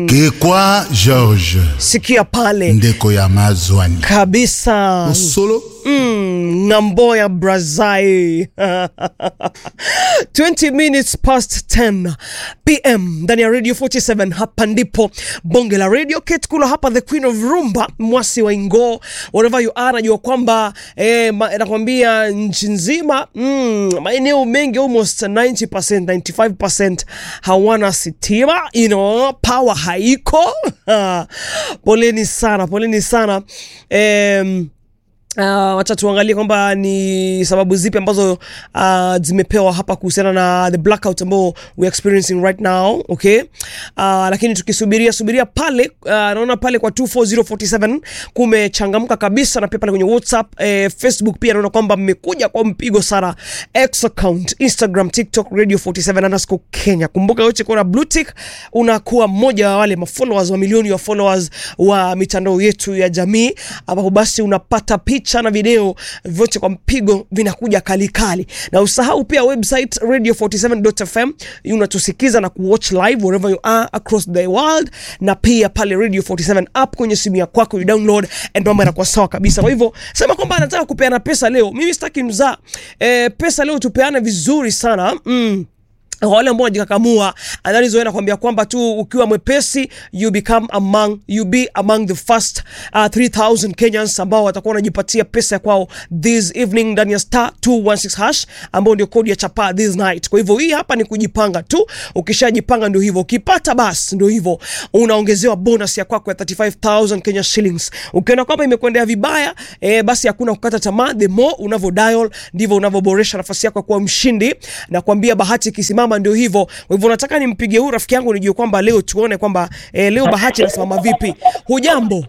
gekwa george sikia pale ndeko ya mazwani kabisa osolo mm, ng'ambo ya brazai 20 minutes past 10 pm ndani ya radio 47 hapa ndipo bonge la radio ketkula hapa the queen of rumba mwasi wa ingo wherever you are najua kwamba eh, ma- nakwambia nchi nzima mm, maeneo mengi almost 90% 95% hawana sitima you know, power haiko poleni sana poleni sana um, Uh, wacha tuangalie kwamba ni sababu zipi ambazo uh, zimepewa hapa kuhusiana na the blackout ambao we are experiencing right now okay uh, lakini tukisubiria subiria pale uh, naona pale kwa 24047 kumechangamka kabisa na pia pale kwenye whatsapp eh, facebook pia naona kwamba mmekuja kwa mpigo sana x account instagram tiktok radio 47 underscore kenya kumbuka yote kuna blue tick unakuwa mmoja wa wale mafollowers wa milioni ya followers wa mitandao yetu ya jamii ambapo basi unapata picha na video vyote kwa mpigo vinakuja kalikali na usahau pia website radio47.fm unatusikiza na kuwatch live wherever you are across the world na pia pale radio 47 app kwenye simu ya kwako you download and mambo yanakuwa sawa kabisa kwa hivyo sema kwamba anataka kupeana pesa leo mimi sitaki mzaa e, pesa leo tupeane vizuri sana mm wale ambao wanajikakamua analizoe nakwambia kwamba tu ukiwa mwepesi you become among you be among the first uh, 3000 kenyans ambao watakuwa wanajipatia pesa ya kwao this evening ndani ya star 216 hash ambao ndio kodi ya chapa this night kwa hivyo hii hapa ni kujipanga tu ukishajipanga ndio hivyo ukipata basi ndio hivyo unaongezewa bonus ya kwako ya 35000 kenya shillings ukiona kwamba imekwendea vibaya eh, basi hakuna kukata tamaa the more unavyo dial ndivyo unavyoboresha nafasi yako ya kuwa mshindi na kuambia bahati ikisimama ndio hivyo kwa hivyo nataka nimpige huu rafiki yangu nijue kwamba leo tuone kwamba eh, leo bahati inasimama vipi hujambo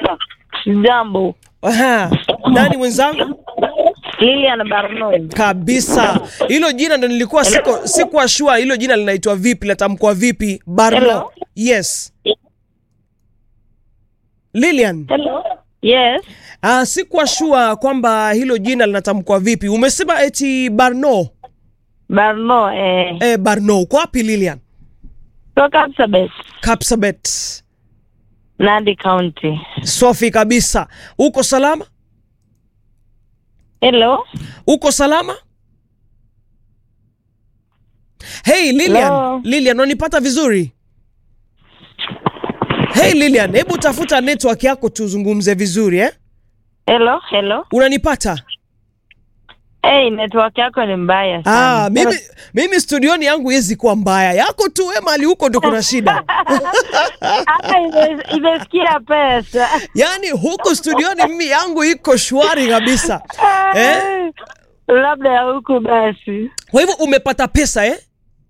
Jambo, Aha. nani mwenzangu Lilian Barnoi. kabisa hilo jina ndo nilikuwa siko sikuwa shua hilo jina linaitwa vipi latamkwa vipi barno Hello? yes lilian Hello. Yes. uh, sikuwa shua kwamba hilo jina linatamkwa vipi umesema eti barno Barno eh. eh, barno uko wapi lilian Toka Kapsabet, kapsabet Nandi County. swafi kabisa uko salama Hello. uko salama hey lilian Hello. lilian unanipata vizuri hey lilian hebu tafuta network yako tuzungumze vizuri eh? Hello. Hello. unanipata Hey, network yako ni mbaya sana. ah, mimi, mimi studioni yangu yezi kuwa mbaya yako tu we mali huko ndo kuna shida Hata ime- imesikia pesa. yaani huku studioni mimi yangu iko shwari kabisa eh? Labda ya huku basi. kwa hivyo umepata pesa eh?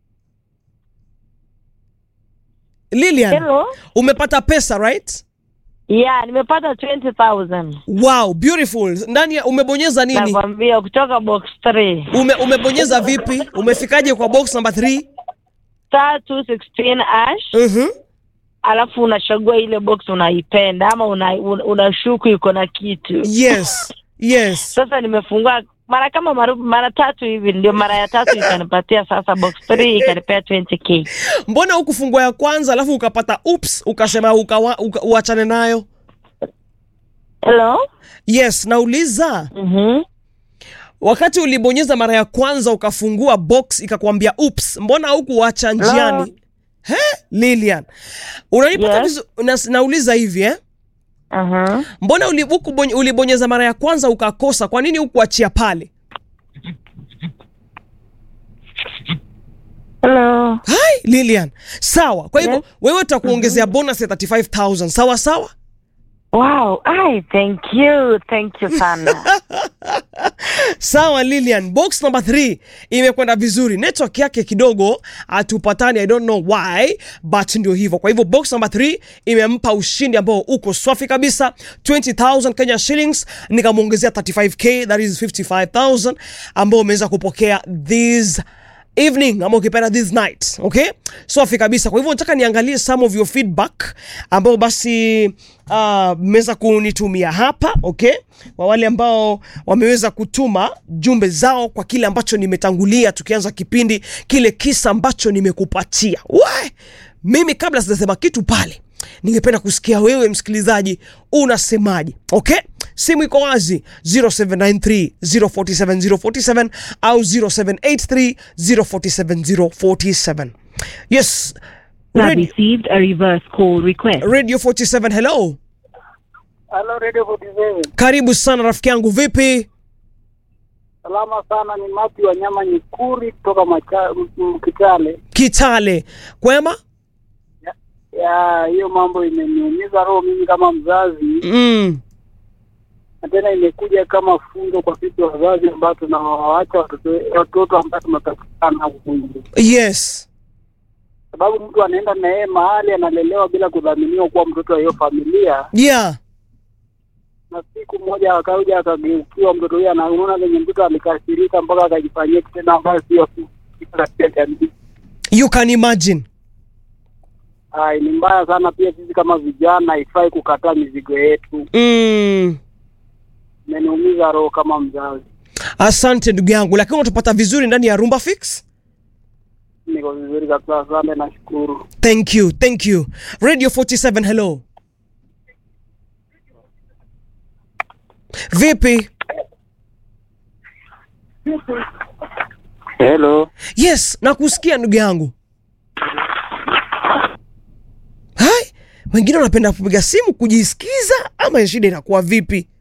lilian Hello. umepata pesa right Yeah, nimepata 20,000. wow beautiful ndani ya umebonyeza nini Nakwambia kutoka box 3. Ume, umebonyeza vipi umefikaje kwa box number 3 Star 216 ash. uh-huh. Alafu unachagua ile box unaipenda ama una, una, unashuku iko na kitu. yes yes sasa nimefungua mara kama mara, mara tatu hivi ndio mara ya tatu ikanipatia sasa box 3 ikanipea 20k mbona hukufungua ya kwanza alafu ukapata ups ukasema ukawa, uka, uachane nayo hello yes nauliza mhm wakati ulibonyeza mara ya kwanza ukafungua box ikakwambia ups mbona hukuacha njiani he lilian unanipata Yes. vizu, na, nauliza hivi eh? aha mbona uli- hukubony- ulibonyeza mara ya kwanza ukakosa kwa nini hukuachia pale hello hai lilian sawa kwa hivyo Yes. wewe utakuongezea bonus ya 35000 sawa sawa wow ai thank you thank you sana sawa lilian box number 3 imekwenda vizuri network yake kidogo hatupatani i don't know why but ndio hivyo kwa hivyo box number 3 imempa ushindi ambao uko swafi kabisa 20000 kenya shillings nikamwongezea 35k that is 55000 ambao umeweza kupokea this evening ama ukipenda this night okay swafi kabisa kwa hivyo nataka niangalie some of your feedback ambao basi uh, mmeweza kunitumia hapa okay kwa wale ambao wameweza kutuma jumbe zao kwa kile ambacho nimetangulia tukianza kipindi kile kisa ambacho nimekupatia we mimi kabla sijasema kitu pale ningependa kusikia wewe msikilizaji unasemaje okay simu iko wazi 0793 047 047 au 0783 047 047 yes You have Radio, received a reverse call request. Radio 47 hello Halo Radio 47. karibu sana rafiki yangu vipi Salama sana, ni Mati wa nyama nyekuri kutoka macha, m- m- Kitale. kitale kwema Ya hiyo mambo imeniumiza roho mimi kama mzazi, mm. na tena imekuja kama funzo kwa sisi wazazi ambao tunawaacha watoto watoto ambao tumepatikana huku nje, yes sababu mtu anaenda na yeye mahali analelewa bila kudhaminiwa kuwa mtoto wa hiyo familia, yeah na siku moja akaja akageukiwa mtoto huyo, anaona venye mtoto alikasirika mpaka akajifanyia kitendo ambayo sio kitu katika jamii. you can imagine Ai, ni mbaya sana. Pia sisi kama vijana haifai kukataa mizigo yetu. mm. Imeniumiza roho kama mzazi. asante ndugu yangu lakini unatupata vizuri ndani ya rumba fix Niko vizuri kabisa, asante, nashukuru. thank you thank you radio 47 hello vipi Hello, yes nakusikia ndugu yangu hai wengine wanapenda kupiga simu kujisikiza ama shida inakuwa vipi